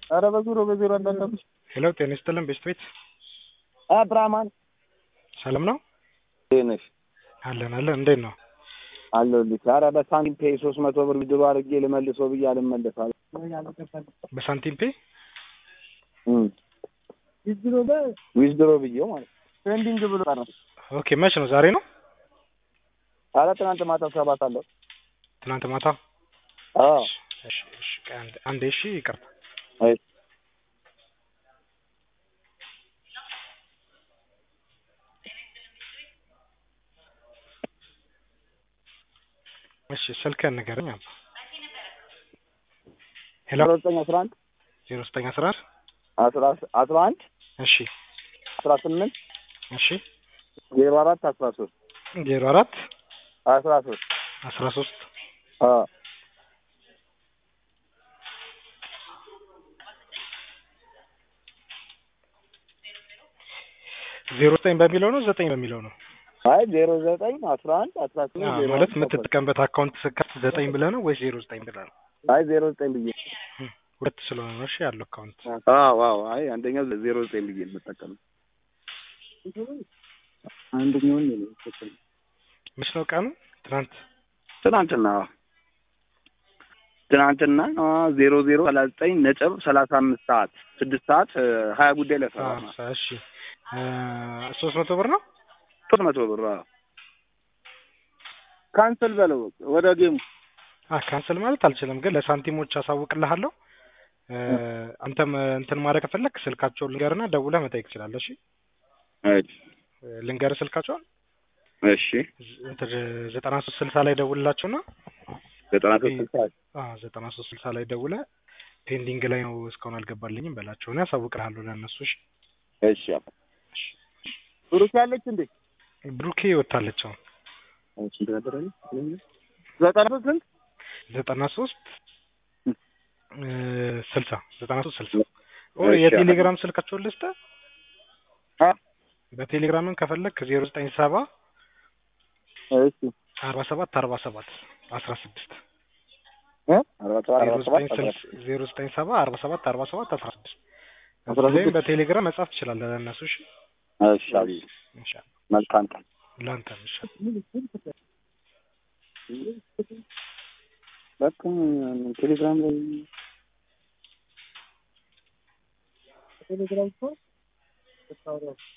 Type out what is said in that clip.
ኧረ በዜሮ በዜሮ አንዳንድ ሄሎ ጤና ይስጥልን ቤስት ቤት ብራማን ሰላም ነው ነሽ አለን አለን እንዴት ነው አለሁልሽ። ኧረ በሳንቲም ፔ ሶስት መቶ ብር ዊዝድሮ አድርጌ ልመልሰው ብዬ አልመለሳል። በሳንቲም ፔ ዊዝድሮ ብዬው ማለት ፔንዲንግ ብሎ ቀረ። ኦኬ መች ነው ዛሬ ነው ኧረ ትናንት ማታ ሰባት አለው። ትናንት ማታ አዎ እሺ እሺ ቆይ አንዴ አንዴ እሺ ይቅርታ አይ እሺ ስልክህን ንገረኝ አባ ሄሎ አስራ ዘጠኝ አስራ አንድ ዜሮ ዘጠኝ አስራ አንድ አስራ አስራ አንድ እሺ አስራ ስምንት እሺ ዜሮ አራት አስራ ሶስት ዜሮ አራት አስራ ሶስት አስራ ሶስት አዎ ዜሮ ዘጠኝ በሚለው ነው ዘጠኝ በሚለው ነው አይ ዜሮ ዘጠኝ አስራ አንድ አስራ ስምንት አዎ፣ ዜሮ ማለት አራት የምትጠቀምበት አካውንት ስከፍት ዘጠኝ ብለህ ነው ወይስ ዜሮ ዘጠኝ ብለህ ነው አይ ዜሮ ዘጠኝ ብዬ ሁለት ስለሆነ ነው እሺ ያለው አካውንት አዎ አዎ አይ አንደኛው ዜሮ ዘጠኝ ብዬ ነው የምጠቀመው አንደኛውን ነው የምጠቀመው መች ነው ቀኑ ትናንት ትናንትና ትናንትና ዜሮ ዜሮ ሰላሳ ዘጠኝ ነጥብ ሰላሳ አምስት ሰዓት ስድስት ሰዓት እ ሀያ ጉዳይ ላይ ሰራ አዎ፣ እሺ ሶስት መቶ ብር ነው ሶስት መቶ ብር አዎ። ካንስል በለው ወደ ጌሙ አ ካንስል ማለት አልችልም፣ ግን ለሳንቲሞች አሳውቅልሃለሁ። እ አንተም እንትን ማድረግ ከፈለክ ስልካቸውን ልንገርና ደውለህ መጠየቅ ትችላለህ። እሺ እ ልንገርህ ስልካቸውን እሺ እንትን ዘጠና ሶስት ስልሳ ላይ ደውልላቸውና ዘጠና ሶስት ስልሳ አ ዘጠና ሶስት ስልሳ ላይ ደውለህ ፔንዲንግ ላይ ነው እስካሁን አልገባልኝም በላቸው። እኔ አሳውቅልሃለሁ ለእነሱ። እሺ እሺ ብሩክ ያለች እንዴ ብሩኬ ወታለች አሁን ዘጠና ሶስት ስንት ዘጠና ሶስት እ ስልሳ ዘጠና ሶስት ስልሳ ኦ እሺ። የቴሌግራም ስልካቸውን ልስጥህ። አ በቴሌግራምን ከፈለክ ዜሮ ዘጠኝ ሰባ እሺ አርባ ሰባት አርባ ሰባት አስራ ስድስት እ አርባ ሰባት አርባ ሰባት ዜሮ ዘጠኝ ሰባ አርባ ሰባት አርባ ሰባት አስራ ስድስት አስራ እዚህ ላይም ስድስት በቴሌግራም መጻፍ ትችላለህ ለእነሱ። እሺ እሺ አብይ ኢንሻአላህ መልካም ቀን ለአንተም እሺ በቃ ቴሌግራም ላይ ቴሌግራም